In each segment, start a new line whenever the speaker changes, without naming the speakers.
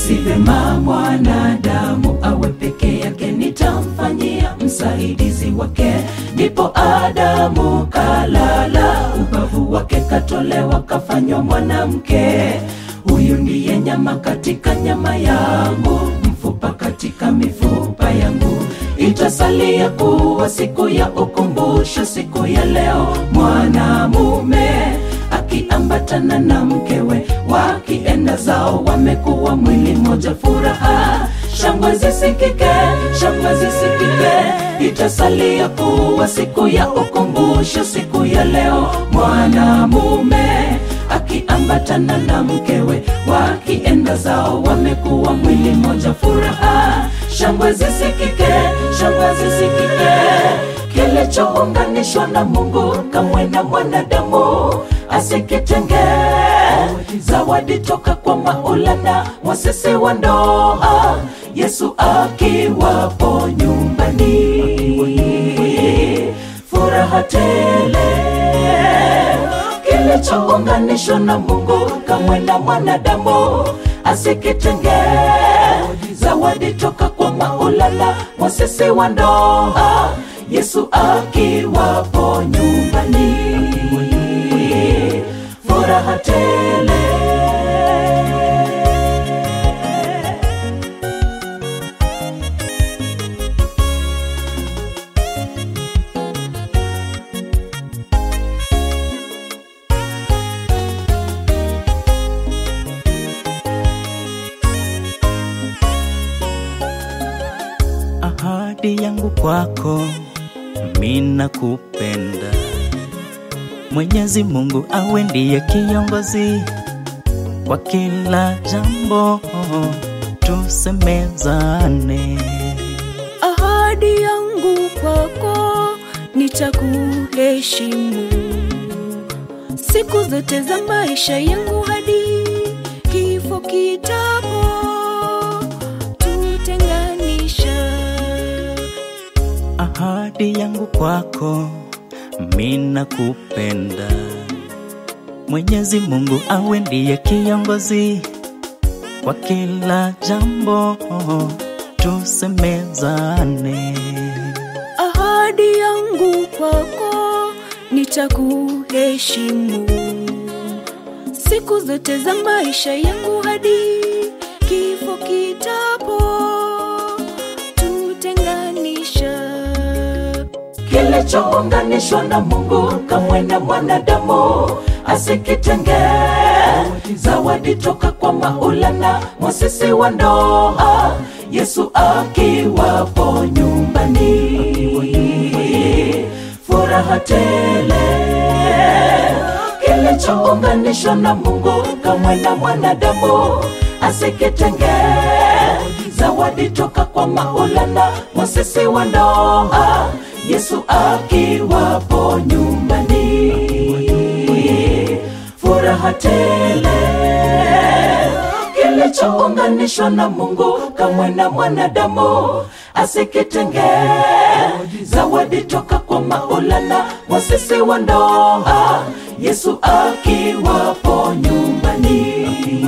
si vema mwanadamu awe peke yake, nitamfanyia msaidizi wake. Ndipo Adamu kalala, ubavu wake katolewa, kafanywa mwanamke. Huyu ndiye nyama katika nyama yangu, mfupa katika mifupa yangu. Itasalia kuwa siku ya ukumbusho, siku ya leo, mwanamume akiambatana na mkewe, wakienda zao, wamekuwa mwili moja. Furaha shangwe zisikike, shangwe zisikike. Itasalia kuwa siku ya ukumbusho, siku ya leo, mwanamume akiambatana na mkewe, wakienda zao, wamekuwa mwili moja. Furaha shangwe zisikike, shangwe zisikike. Kilichounganishwa na Mungu kamwe na mwanadamu asikitenge. Zawadi toka kwa Maulana, wasisi wa ndoa, Yesu akiwapo nyumbani, furaha tele. Kilichounganishwa na Mungu kamwe na mwanadamu asikitenge. Zawadi toka kwa Maulana, wasisi wa ndoa, Yesu akiwapo nyumbani, furaha tele.
Ahadi yangu kwako, mina kupenda. Mwenyezi Mungu awe ndiye kiongozi kwa kila jambo, tusemezane.
Ahadi yangu kwako nitakuheshimu siku zote za maisha yangu hadi kifo kitapo tutenganisha.
Ahadi yangu kwako, mina kupenda. Mwenyezi Mungu awe ndiye kiongozi kwa kila jambo, tusemezane.
Ahadi yangu kwako nitakuheshimu siku zote za maisha yangu hadi kifo kitapo tutenganisha.
Kilichounganishwa na Mungu kamwe na mwanadamu asikitenge. Zawadi toka kwa Maulana, mwasisi wa ndoa, Yesu akiwapo nyumbani, furaha tele. Kilichounganishwa na Mungu kamwe na mwanadamu asikitenge. Zawadi toka kwa Maulana, mwasisi wa ndoa, Yesu akiwapo nyumbani, furaha tele. Kilichounganishwa na Mungu kamwe na mwanadamu asikitenge. Zawadi toka kwa Maulana, mwasisi wa ndoa, Yesu akiwapo nyumbani,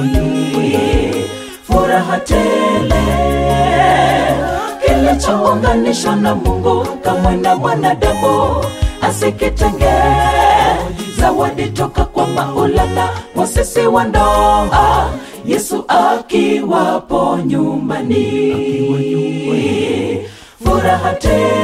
furaha tele. Kilichounganishwa na Mungu kamwe na mwanadamu asikitenge. Zawadi toka kwa Maulana, mwasisi wa ndoa, Yesu akiwapo nyumbani, furaha tele.